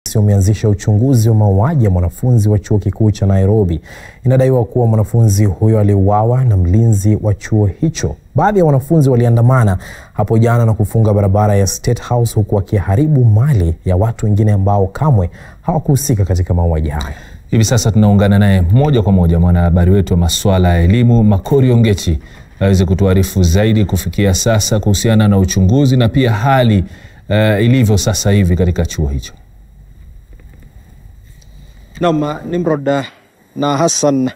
wameanzisha uchunguzi wa mauaji ya mwanafunzi wa chuo kikuu cha Nairobi. Inadaiwa kuwa mwanafunzi huyo aliuawa na mlinzi wa chuo hicho. Baadhi ya wanafunzi waliandamana hapo jana na kufunga barabara ya State House huku wakiharibu mali ya watu wengine ambao kamwe hawakuhusika katika mauaji hayo. Hivi sasa tunaungana naye moja kwa moja mwanahabari wetu wa masuala ya elimu Makori Ongechi aweze kutuarifu zaidi kufikia sasa kuhusiana na uchunguzi na pia hali uh, ilivyo sasa hivi katika chuo hicho. Naam, Nimrod na Hassan,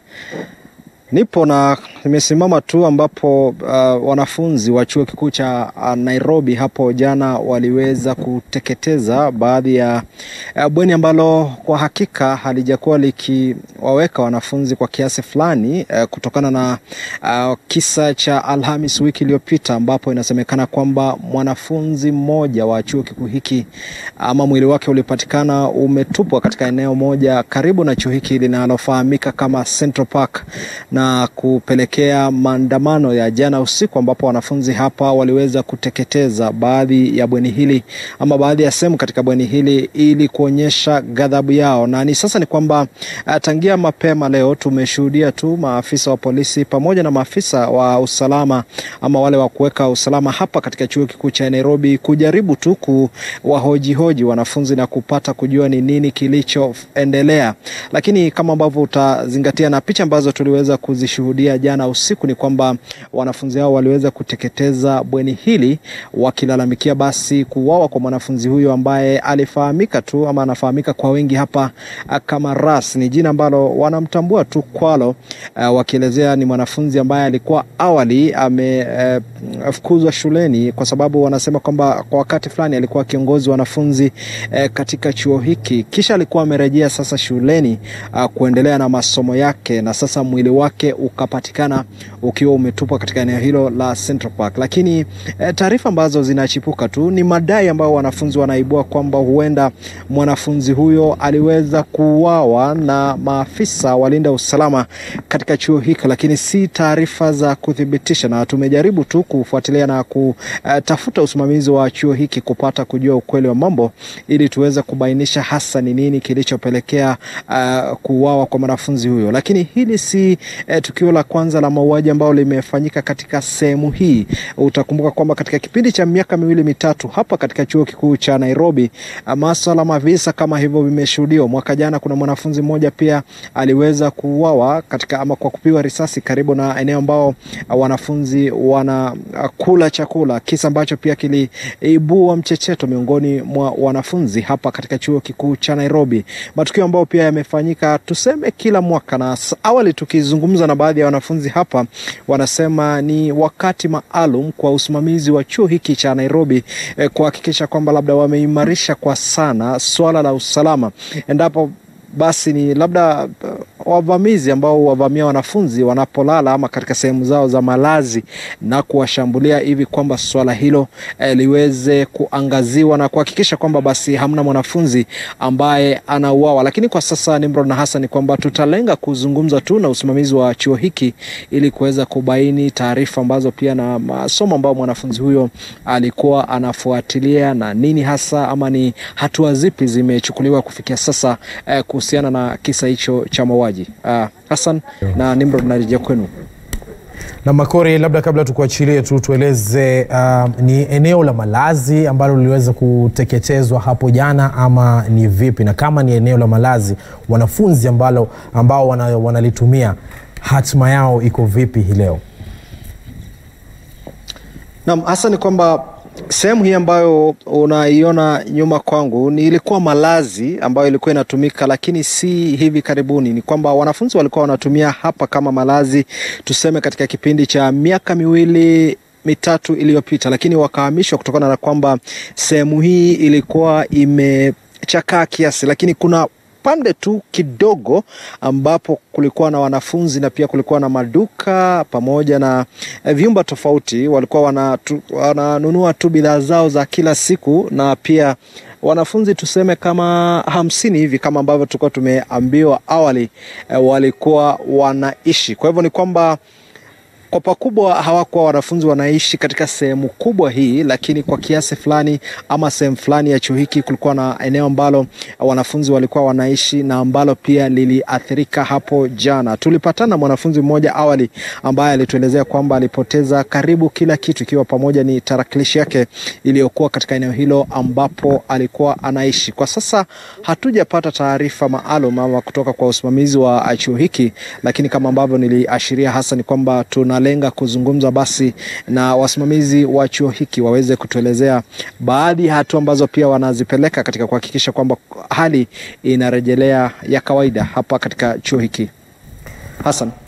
nipo na nimesimama tu ambapo uh, wanafunzi wa chuo kikuu cha uh, Nairobi hapo jana waliweza kuteketeza baadhi ya uh, bweni ambalo kwa hakika halijakuwa likiwaweka wanafunzi kwa kiasi fulani uh, kutokana na uh, kisa cha Alhamis wiki iliyopita ambapo inasemekana kwamba mwanafunzi mmoja wa chuo kikuu hiki ama mwili wake ulipatikana umetupwa katika eneo moja karibu na chuo hiki linalofahamika kama Central Park na kupelekea maandamano ya jana usiku ambapo wanafunzi hapa waliweza kuteketeza baadhi ya bweni hili ama baadhi ya sehemu katika bweni hili ili kuonyesha ghadhabu yao. Na ni sasa ni kwamba uh, tangia mapema leo tumeshuhudia tu maafisa wa polisi pamoja na maafisa wa usalama ama wale wa kuweka usalama hapa katika chuo kikuu cha Nairobi kujaribu tu kuwahojihoji wanafunzi na kupata kujua ni nini kilichoendelea, lakini kama ambavyo utazingatia na picha ambazo tuliweza kuzishuhudia jana usiku ni kwamba wanafunzi hao waliweza kuteketeza bweni hili wakilalamikia basi kuuawa kwa mwanafunzi huyo ambaye alifahamika tu ama anafahamika kwa wengi hapa kama Ras. Ni jina ambalo wanamtambua tu kwalo, uh, wakielezea ni mwanafunzi ambaye alikuwa awali amefukuzwa uh, shuleni kwa sababu wanasema kwamba kwa wakati fulani alikuwa kiongozi wanafunzi uh, katika chuo hiki, kisha alikuwa amerejea sasa shuleni uh, kuendelea na masomo yake, na sasa mwili wake ukapatikana ukiwa umetupwa katika eneo hilo la Central Park. Lakini eh, taarifa ambazo zinachipuka tu ni madai ambayo wanafunzi wanaibua kwamba huenda mwanafunzi huyo aliweza kuuawa na maafisa walinda usalama katika chuo hiki, lakini si taarifa za kuthibitisha, na tumejaribu tu kufuatilia na kutafuta usimamizi wa chuo hiki kupata kujua ukweli wa mambo ili tuweze kubainisha hasa ni nini kilichopelekea uh, kuuawa kwa mwanafunzi huyo, lakini hili si eh, tukio la kwanza la mauaji ambalo limefanyika katika sehemu hii. Utakumbuka kwamba katika kipindi cha miaka miwili mitatu hapa katika chuo kikuu cha Nairobi maswala mavisa kama hivyo vimeshuhudiwa. Mwaka jana kuna mwanafunzi mmoja pia aliweza kuuawa katika ama kwa kupigwa risasi karibu na eneo ambao wanafunzi wanakula chakula, kisa ambacho pia kiliibua mchecheto miongoni mwa wanafunzi hapa katika chuo kikuu cha Nairobi, matukio ambayo pia yamefanyika tuseme kila mwaka na awali tukizungumza na baadhi ya wanafunzi hapa, wanasema ni wakati maalum kwa usimamizi wa chuo hiki cha Nairobi eh, kuhakikisha kwamba labda wameimarisha kwa sana swala la usalama endapo basi ni labda uh, wavamizi ambao wavamia wanafunzi wanapolala ama katika sehemu zao za malazi na kuwashambulia hivi kwamba swala hilo eh, liweze kuangaziwa na kuhakikisha kwamba basi hamna mwanafunzi ambaye anauawa. Lakini kwa sasa Nimrod na Hassan, ni kwamba tutalenga kuzungumza tu na usimamizi wa chuo hiki ili kuweza kubaini taarifa ambazo pia na masomo ambayo mwanafunzi huyo alikuwa anafuatilia na nini hasa ama ni hatua zipi zimechukuliwa kufikia sasa eh, kuhusiana na kisa hicho cha mauaji. Uh, Hassan na Nimrod, narejea kwenu. Na Makori, labda kabla tukuachilie tu tueleze, uh, ni eneo la malazi ambalo liliweza kuteketezwa hapo jana ama ni vipi? Na kama ni eneo la malazi, wanafunzi ambalo, ambao wana, wanalitumia hatima yao iko vipi hii leo? Naam, hasa ni kwamba sehemu hii ambayo unaiona nyuma kwangu ni ilikuwa malazi ambayo ilikuwa inatumika, lakini si hivi karibuni. Ni kwamba wanafunzi walikuwa wanatumia hapa kama malazi, tuseme katika kipindi cha miaka miwili mitatu iliyopita, lakini wakahamishwa kutokana na kwamba sehemu hii ilikuwa imechakaa kiasi, lakini kuna pande tu kidogo ambapo kulikuwa na wanafunzi na pia kulikuwa na maduka pamoja na eh, vyumba tofauti. Walikuwa wanatu, wananunua tu bidhaa zao za kila siku, na pia wanafunzi tuseme kama hamsini hivi kama ambavyo tulikuwa tumeambiwa awali, eh, walikuwa wanaishi. Kwa hivyo ni kwamba Kwa pakubwa hawakuwa wanafunzi wanaishi katika sehemu kubwa hii, lakini kwa kiasi fulani ama sehemu fulani ya chuo hiki kulikuwa na eneo ambalo wanafunzi walikuwa wanaishi na ambalo pia liliathirika hapo jana. Tulipatana mwanafunzi mmoja awali ambaye alituelezea kwamba alipoteza karibu kila kitu, ikiwa pamoja ni tarakilishi yake iliyokuwa katika eneo hilo ambapo alikuwa anaishi. Kwa sasa hatujapata taarifa maalum ama kutoka kwa usimamizi wa chuo hiki, lakini kama ambavyo niliashiria hasa ni kwamba tunalenga kuzungumza basi na wasimamizi wa chuo hiki waweze kutuelezea baadhi ya hatua ambazo pia wanazipeleka katika kuhakikisha kwamba hali inarejelea ya kawaida hapa katika chuo hiki. Hassan.